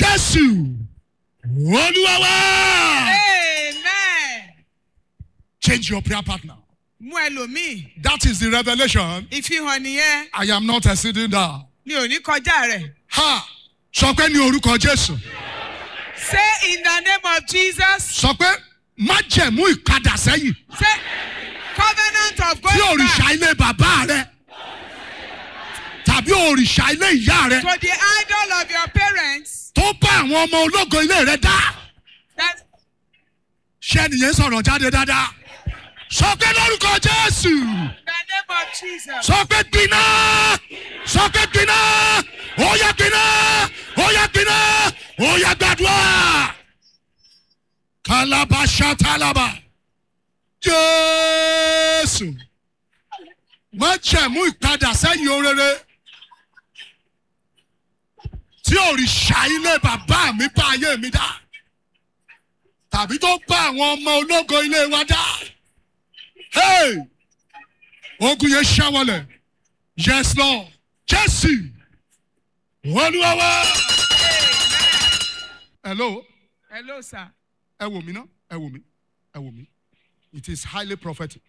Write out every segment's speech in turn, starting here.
jésù olúwa wá. amen. change your prayer partner. mú ẹlòmíì that is the revolution. ìfihàn nìyẹn I am not exceeding that. mi ò ní kọjá rẹ̀. ha sọ pé ní orúkọ jésù say in the name of jesus sọ pé májẹ̀mú ìpadà sẹ́yìn say covenant of tí going òrìṣà back ilé bàbá rẹ tàbí òrìṣà ilé ìyá rẹ to the idol of your parents tó bá àwọn ọmọ ológo ilé rẹ dá that ṣé nìyẹn sọ̀rọ̀ jáde dáadáa sọ pé lórúkọ jésù in the name of jesus sọ pé gbiná sọ pé gbiná ó yẹ gbiná ó yẹ gbiná ó yẹ gbàdúrà kálábà ṣàtàlábà jésù má jẹ̀mú ìpadà sẹ́yìn orere tí òrìṣà ilé bàbá mi bá ayé mi dá tàbí tó bá àwọn ọmọ ológo ilé wa dá. Hey! ogun yẹn ṣàwọlẹ̀ yes lord jésù olúwawa. hello hello sir ẹ wò mí ná ẹ wò mí ẹ wò mí it is highly prophetic.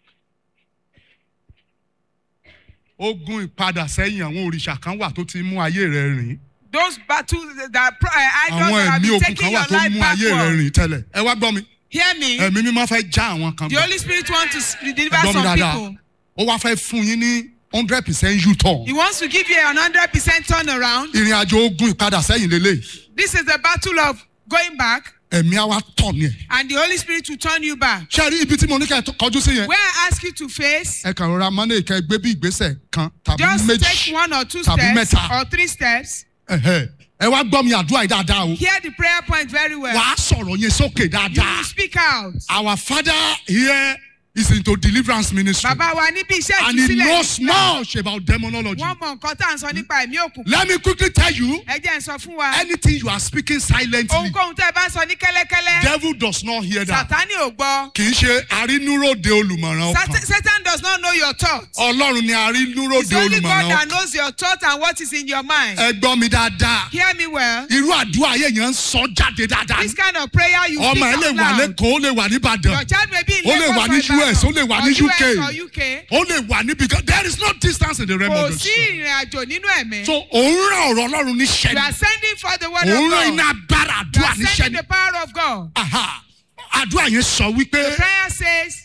ogun ìpadà sẹ́yìn àwọn òrìṣà kan wà tó ti mú ayé rẹ rìn those battles that uh, idols àwọn that have ẹ̀mí been ogun taking kan your wà tó life mú ayé rẹ backward rìn tẹ́lẹ̀ ẹ wá gbọ́ mi hear me ẹ̀mí mímọ́ fẹ́ já àwọn kan the gbà holy spirit want to s- deliver gbọ́ mi some dáadáa people ó wá fẹ́ fún yín ní hundred percent u-turn he wants to give you an hundred percent turnaround ìrìn àjò ogun ìpadà sẹ́yìn lélẹ́yìí this is the battle of going back ẹ̀mí àwa tọ̀ ni ẹ̀. and the holy spirit will turn you back ṣé ẹ rí ibi tí mo ní kẹ́ ẹ tó- kọjú sí yẹn. where i ask you to face ẹ kàn rọra mọ́nà ìkẹ́ gbé bí ìgbésẹ̀ kan tàbí just méjì take one or two tàbí steps mẹ́ta. or three steps Ẹ̀hẹ́. ẹ wá gbọ́ mi àdúrà yìí dáadáa o. hear the prayer point very well wàá sọ̀rọ̀ yẹn sókè you dáadáa. will speak out our father here is into deliverance ministry bàbá wa níbi iṣẹ́ and he ìtúsílẹ̀ knows ìtura. much about demonology. wọ́n mọ nǹkan tá à ń sọ nípa ẹ̀mí òkùnkùn let me quickly tell you ẹ jẹ́ ń sọ fún wa anything you are speaking silently ohunkóhun tẹ́ ẹ bá ń sọ ní kẹ́lẹ́kẹ́lẹ́ devil does not hear that. sátani ò gbọ́ kì í ṣe arínúròde olùmọ̀ràn Sat- ọkàn satan does not know your thoughts ọlọ́run ni it's arínúròde only God olùmọ̀ràn that ọkàn. knows your thoughts and what is in your mind ẹ gbọ́ mi dáadáa. hear me well irú àdúrà yẹn yẹn ń sọ jáde dáadáa this kind of prayer you ọmọ ẹ speak lè out wà loud lẹ́kọ̀ọ́ ó lè wà your nìbàdàn child may be in Ó lè wà ní Lagos or US, ó lè wà Ibadan, ní or UK. US or UK ó lè wà níbi kan there is no distance in the realm kò of the sí spirit ìrìn àjò nínú ẹ̀mí so òun rán ọ̀rọ̀ ọlọ́run you níṣẹ́ are ni sending for the word òun of rán God iná agbára you àdúrà are níṣẹ́ sending ni the power of God Aha. àdúrà yẹn sọ wípé the prayer says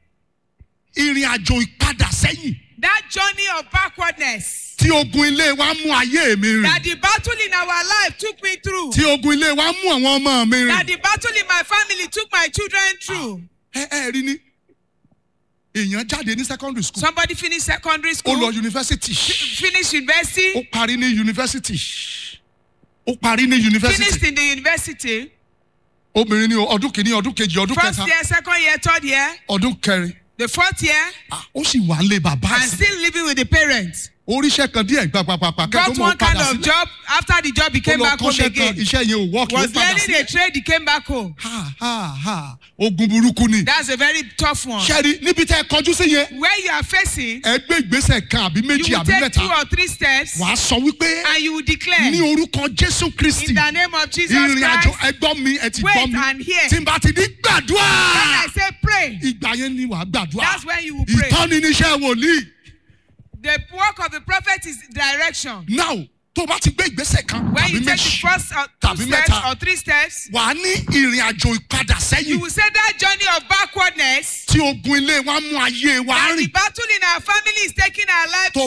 ìrìn àjò ìpadà sẹ́yìn that journey of backwardness tí ogun ilé wa mú ayé mi rìn that the battle in our life took me through tí ogun ilé wa mú àwọn ọmọ mi that rìn the battle in my family took my children through. ẹ ẹ rí ni èèyàn jáde ní secondary school Somebody finished secondary ó school, lọ university finished university, ó parí ní university ó parí ní university finished in the university, obìnrin ní ọdún kìíní ọdún kejì ọdún first kẹta year, second year, third year, ọdún kẹrin the fourth year, Ah, ó sì wà ń lé bàbá and sí still living with the parents. oríṣẹ́ kan díẹ̀ gbàgbàgbà kẹ́kọ̀ọ́ Got mọ̀ one kind padà of sílẹ̀ job. After the job, he ó came lọ back home kọ́ṣẹ́ kan again. iṣẹ́ yẹn ò wọ́ọ̀kì ó Was padà learning a sílẹ̀ trade, he came back home. ha ha ha ogun burúkú ni That's a very tough one. ṣẹ́rí níbi tẹ́ ẹ kọjú sí yẹn Where you are facing, ẹ gbé ìgbésẹ̀ kan àbí you méjì will àbí take two mẹ́ta or three steps, wàá sọ wípé and you will declare ní orúkọ jésù kristi in the name of Jesus ìrìn àjò Christ. ẹgbọ́n mi ẹ ti Wait gbọ́ mi and hear. tí n bá ti ní gbàdúrà When I say pray, ìgbà yẹn ni wàá gbàdúrà that's when you will pray. ìtọ́ni níṣẹ́ wòlíì The work of the prophet is direction. now tó o bá ti gbé ìgbésẹ̀ kan When tàbí you take the méjì first or two tàbí steps mẹ́ta. or three steps, wàá ní ìrìn àjò ìpadà you sẹ́yìn will say that journey of backwardness, tí ogun ilé wa mú ayé wa and the rìn battle in our family is taking our life tó